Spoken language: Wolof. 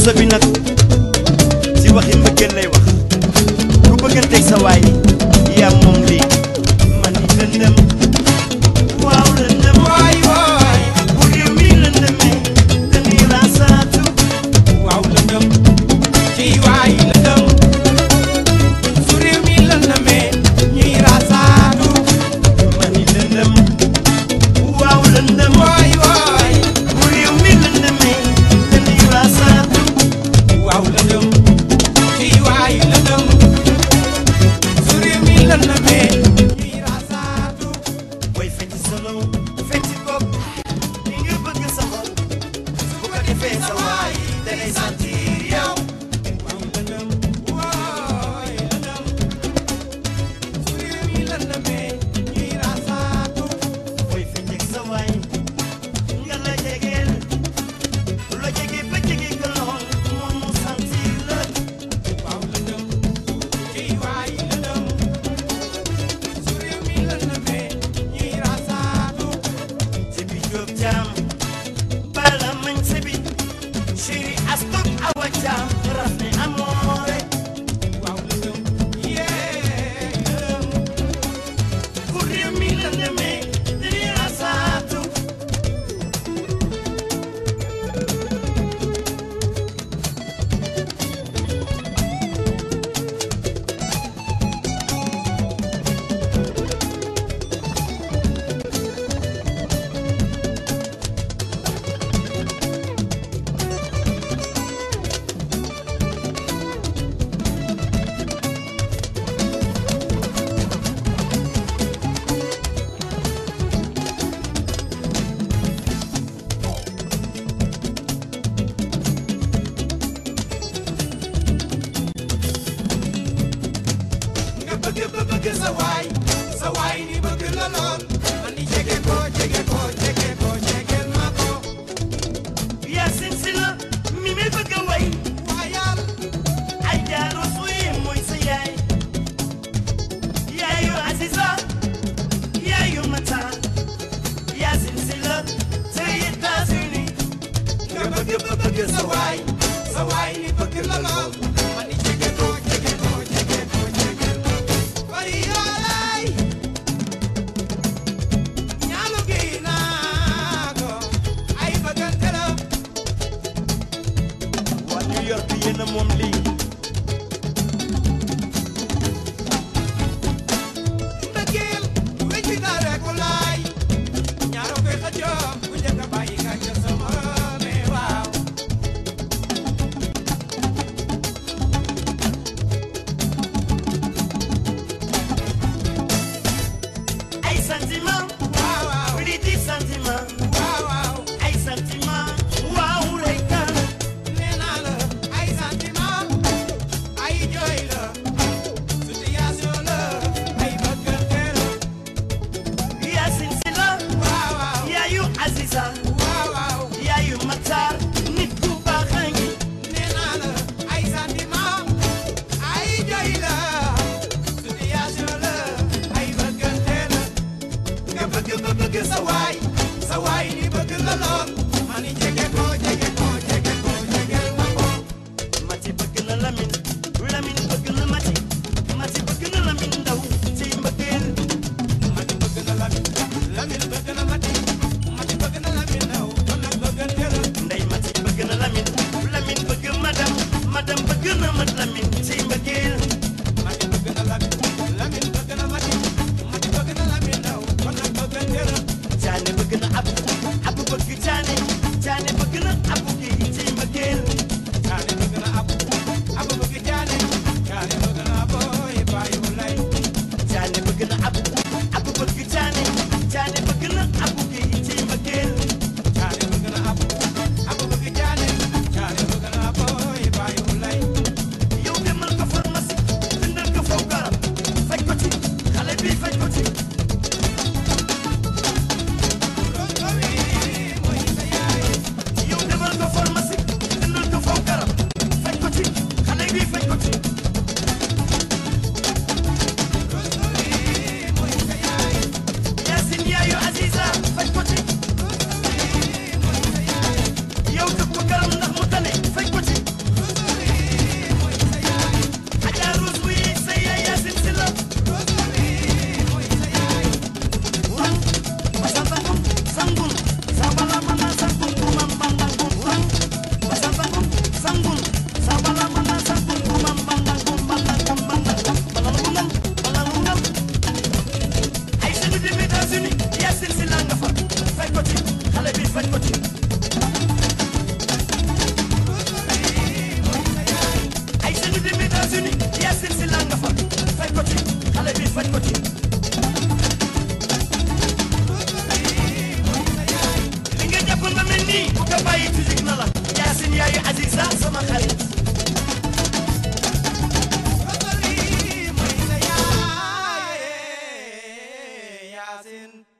morceau bi nag si waxi mbëggeel lay wax ku bëgganteeg sa waay yaa moom lii man ni lëndëm waaw lëndëm waay waay bu réew mi lëndëmee dañuy raasaatu waaw lëndëm ci waay lëndëm su réew mi lëndëmee ñuy rasaatu man ni lëndëm waaw lëndëm waay waay bu réew mi lëndëmee dañuy raasaatu waaw lëndëm ci waay lëndëm su réew mi lëndëmee ñuy rasaatu booy fecc solo fecc bopp li nga bëgg sa xol bu ko defee sa waay dalay sentir yow waaw lëndëm waay lëndëm su réew mi lëndëmee ñuy rasaatu booy fecc ak sa waay nga la jegeel la jege ba jege ko lool moom mu sentir la waaw lëndëm ci waay lëndëm su réew mi lëndëmee ñuy rasaatu ci bi jóob jaam bala mañ se bi chéri astok awa jaam raf ne amoore waaw lëndëm yee lëndëm ku réew mi la demee dañuy rasaatu nga bëgg ba bëgg sa waay sa waay ni bëgg la lool man ni jege ko jege ko jege ko jegel ma ko Yaasin si la mi mi bëgg a way waayal ay jaaro suy mooy sa yaay yaayu Aziza yaayu Mata Yaasin si la te États-Unis nga bëgg ba bëgg sa waay sa waay ni bëgg la lool man ni jege ko jege ko jege ko jegel ma ko bari yaay ñaalu gi naa ko ay bëggante la waa New York yéen a moom lii mbëggeel wecci na rek walaay ñaaro koy xëccoo bu njëkk a bàyyi ka ca sama ne waaw ay sentiment waaw waaw li di sentiment waaw waaw ay sentiment waaw lay kan nee naa la ay sentiment ay jooy la situation la ay bëggante la Yaasin si la waaw waaw yaayu Aziza waaw waaw yaayu Matar nit ku baax a ngi nee naa la ay sentiment ay jooy la situation la ay bëggante la nga bëgg ba bëgg sa waay sa waay ni bëgg la lool ma ni jege ko jege ko jege ko jegel ma ko Mati bëgg na Lamin Lamin bëgg na Mati Mati bëgg na Lamin ndaw ci mbëggeel mati bëgg na lamin lamin bëgg na mati mati bëgg na lamin ndaw kon nag bëggante la ndey Mati bëgg na Lamin Lamin bëgg madam madam bëgg na mat Lamin ci mbëggeel mati bëgg na lamin lamin bëgg na mati mati bëgg na lamin ndaw kon nag bëggante la Jaane bëgg na Abu Abu bëgg Jaane Jaane bëgg na Abu gi ci mbëggeel Jaane bëgg na abu abu bëgg jaane jaane bëgg na booy bàyyi mu lay Jaane bëgg na Abu Abu bëgg Jaane Jaane bëgg na Abu gi ci mbëggeel jaane bëgg na abu abu bëgg jaane jaane bëgg na booy bàyyi mu lay yow demal ko pharmacie jëndal ko faw garab faj ko ci xale bi faj ko ci rongo wi mooy sa yaay yow demal ko pharmacie jëndal ko faw garab faj ko ci xale bi faj ko ci rongo wi États-Unis Yacine si la nga fa faj ko ci xale bi faj ko ci ay sëñu dem États-Unis Yacine si la nga fa faj ko ci xale bi faj ko ci li nga jàpp nga mel nii bu ko bàyyi physique na la Yacine yaayu Aziza sama xarit Rosalie mooy sa yaay Yacine